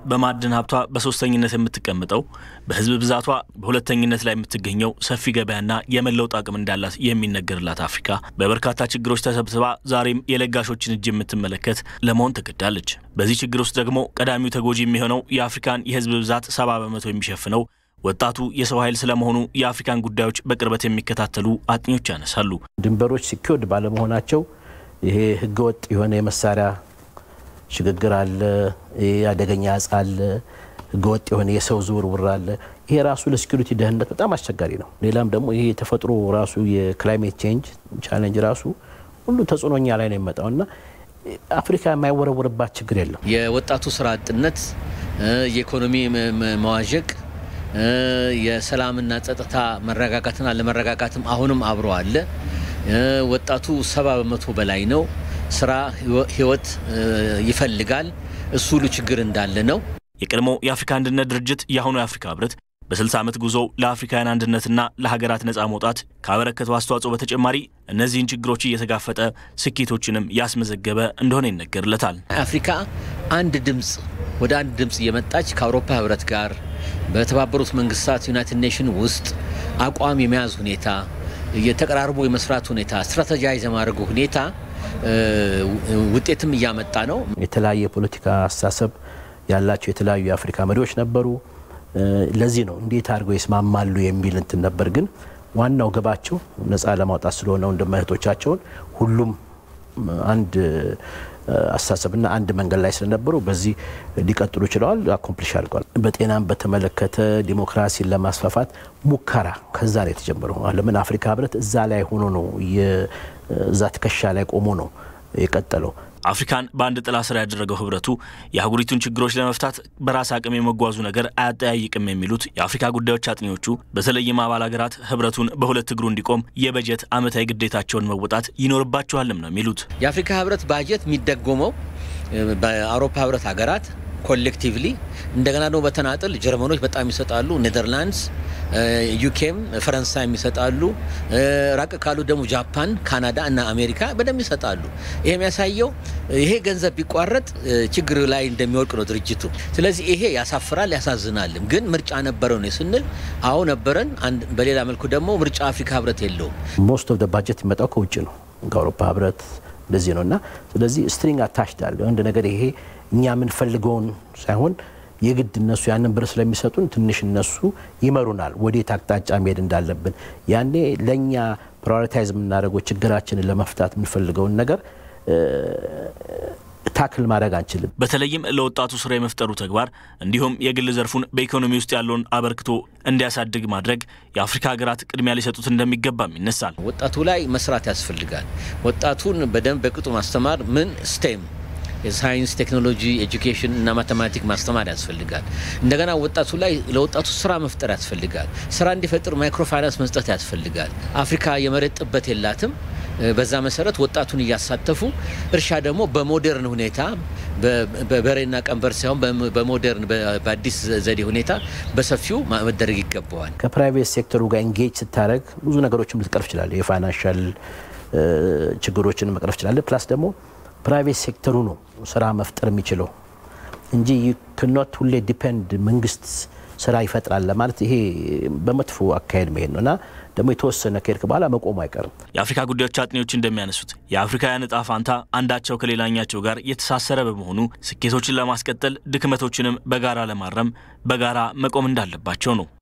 በማዕድን ሀብቷ በሶስተኝነት የምትቀምጠው በህዝብ ብዛቷ በሁለተኝነት ላይ የምትገኘው ሰፊ ገበያና የመለውጥ አቅም እንዳላት የሚነገርላት አፍሪካ በበርካታ ችግሮች ተሰብስባ ዛሬም የለጋሾችን እጅ የምትመለከት ለመሆን ተገዳለች። በዚህ ችግር ውስጥ ደግሞ ቀዳሚው ተጎጂ የሚሆነው የአፍሪካን የህዝብ ብዛት ሰባ በመቶ የሚሸፍነው ወጣቱ የሰው ኃይል ስለመሆኑ የአፍሪካን ጉዳዮች በቅርበት የሚከታተሉ አጥኞች ያነሳሉ። ድንበሮች ሲኪወርድ ባለመሆናቸው ይሄ ህገወጥ የሆነ የመሳሪያ ሽግግር አለ፣ አደገኛ እጽ አለ፣ ህገወጥ የሆነ የሰው ዝውውር አለ። ይሄ ራሱ ለሴኩሪቲ ደህንነት በጣም አስቸጋሪ ነው። ሌላም ደግሞ ይሄ የተፈጥሮ ራሱ የክላይሜት ቼንጅ ቻሌንጅ ራሱ ሁሉ ተጽዕኖኛ ላይ ነው የሚመጣው እና አፍሪካ የማይወረወርባት ችግር የለም። የወጣቱ ስራ አጥነት፣ የኢኮኖሚ መዋዠቅ፣ የሰላምና ጸጥታ መረጋጋትና ለመረጋጋትም አሁንም አብሮ አለ። ወጣቱ ሰባ በመቶ በላይ ነው። ስራ ህይወት ይፈልጋል። እሱ ሁሉ ችግር እንዳለ ነው። የቀድሞ የአፍሪካ አንድነት ድርጅት የአሁኑ የአፍሪካ ህብረት በ60 ዓመት ጉዞ ለአፍሪካውያን አንድነትና ለሀገራት ነፃ መውጣት ካበረከተው አስተዋጽኦ በተጨማሪ እነዚህን ችግሮች እየተጋፈጠ ስኬቶችንም ያስመዘገበ እንደሆነ ይነገርለታል። አፍሪካ አንድ ድምፅ ወደ አንድ ድምፅ እየመጣች ከአውሮፓ ህብረት ጋር በተባበሩት መንግስታት ዩናይትድ ኔሽን ውስጥ አቋም የመያዝ ሁኔታ፣ የተቀራርቦ የመስራት ሁኔታ፣ ስትራቴጃይዝ የማድረጉ ሁኔታ ውጤትም እያመጣ ነው። የተለያየ የፖለቲካ አስተሳሰብ ያላቸው የተለያዩ የአፍሪካ መሪዎች ነበሩ። ለዚህ ነው እንዴት አድርገው ይስማማሉ የሚል እንትን ነበር። ግን ዋናው ግባቸው ነፃ ለማውጣት ስለሆነ ወንድም እህቶቻቸውን ሁሉም አንድ አስተሳሰብና አንድ መንገድ ላይ ስለነበሩ በዚህ ሊቀጥሉ ችለዋል። አኮምፕሊሽ አድርገዋል። በጤናም በተመለከተ ዲሞክራሲን ለማስፋፋት ሙከራ ከዛ ላይ የተጀመረው ለምን አፍሪካ ህብረት እዛ ላይ ሆኖ ነው እዛ ትከሻ ላይ ቆሞ ነው የቀጠለው። አፍሪካን በአንድ ጥላ ስር ያደረገው ህብረቱ የአህጉሪቱን ችግሮች ለመፍታት በራስ አቅም የመጓዙ ነገር አያጠያይቅም የሚሉት የአፍሪካ ጉዳዮች አጥኚዎቹ በተለይም አባል ሀገራት ህብረቱን በሁለት እግሩ እንዲቆም የበጀት ዓመታዊ ግዴታቸውን መወጣት ይኖርባቸዋልም ነው የሚሉት። የአፍሪካ ህብረት ባጀት የሚደጎመው በአውሮፓ ህብረት ሀገራት ኮሌክቲቭሊ እንደገና ደግሞ በተናጥል ጀርመኖች በጣም ይሰጣሉ። ኔዘርላንድስ፣ ዩኬም ፈረንሳይም ይሰጣሉ። ራቅ ካሉ ደግሞ ጃፓን፣ ካናዳ እና አሜሪካ በደንብ ይሰጣሉ። ይሄ የሚያሳየው ይሄ ገንዘብ ቢቋረጥ ችግር ላይ እንደሚወድቅ ነው ድርጅቱ። ስለዚህ ይሄ ያሳፍራል፣ ያሳዝናልም። ግን ምርጫ ነበረው ነው ስንል አዎ ነበረን። በሌላ መልኩ ደግሞ ምርጫ አፍሪካ ህብረት የለውም። ሞስት ኦፍ ባጀት የሚመጣው ከውጭ ነው፣ ከአውሮፓ ህብረት እንደዚህ ነው እና ስለዚህ ስትሪንግ አታችድ አለ አንድ ነገር ይሄ እኛ የምንፈልገውን ሳይሆን የግድ እነሱ ያንን ብር ስለሚሰጡን ትንሽ እነሱ ይመሩናል ወዴት አቅጣጫ መሄድ እንዳለብን። ያኔ ለእኛ ፕራዮሪታይዝ የምናደርገው ችግራችንን ለመፍታት የምንፈልገውን ነገር ታክል ማድረግ አንችልም። በተለይም ለወጣቱ ስራ የመፍጠሩ ተግባር እንዲሁም የግል ዘርፉን በኢኮኖሚ ውስጥ ያለውን አበርክቶ እንዲያሳድግ ማድረግ የአፍሪካ ሀገራት ቅድሚያ ሊሰጡት እንደሚገባም ይነሳል። ወጣቱ ላይ መስራት ያስፈልጋል። ወጣቱን በደንብ በቅጡ ማስተማር ምን ስቴም የሳይንስ ቴክኖሎጂ፣ ኤጁኬሽን እና ማቴማቲክ ማስተማር ያስፈልጋል። እንደገና ወጣቱ ላይ ለወጣቱ ስራ መፍጠር ያስፈልጋል። ስራ እንዲፈጥር ማይክሮ ፋይናንስ መስጠት ያስፈልጋል። አፍሪካ የመሬት ጥበት የላትም። በዛ መሰረት ወጣቱን እያሳተፉ እርሻ ደግሞ በሞዴርን ሁኔታ በበሬና ቀንበር ሳይሆን በሞዴርን በአዲስ ዘዴ ሁኔታ በሰፊው መደረግ ይገባዋል። ከፕራይቬት ሴክተሩ ጋር ኤንጌጅ ስታደረግ ብዙ ነገሮችን ልትቀርፍ ይችላለ። የፋይናንሻል ችግሮችን መቅረፍ ይችላለ። ፕላስ ደግሞ ፕራይቬት ሴክተሩ ነው ስራ መፍጠር የሚችለው እንጂ ክኖት ሁሌ ዲፔንድ መንግስት ስራ ይፈጥራል ለማለት ይሄ በመጥፎ አካሄድ መሄድ ነው እና ደግሞ የተወሰነ ከሄድክ በኋላ መቆሙ አይቀርም። የአፍሪካ ጉዳዮች አጥኚዎች እንደሚያነሱት የአፍሪካውያን እጣ ፋንታ አንዳቸው ከሌላኛቸው ጋር የተሳሰረ በመሆኑ ስኬቶችን ለማስቀጠል ድክመቶችንም በጋራ ለማረም በጋራ መቆም እንዳለባቸው ነው።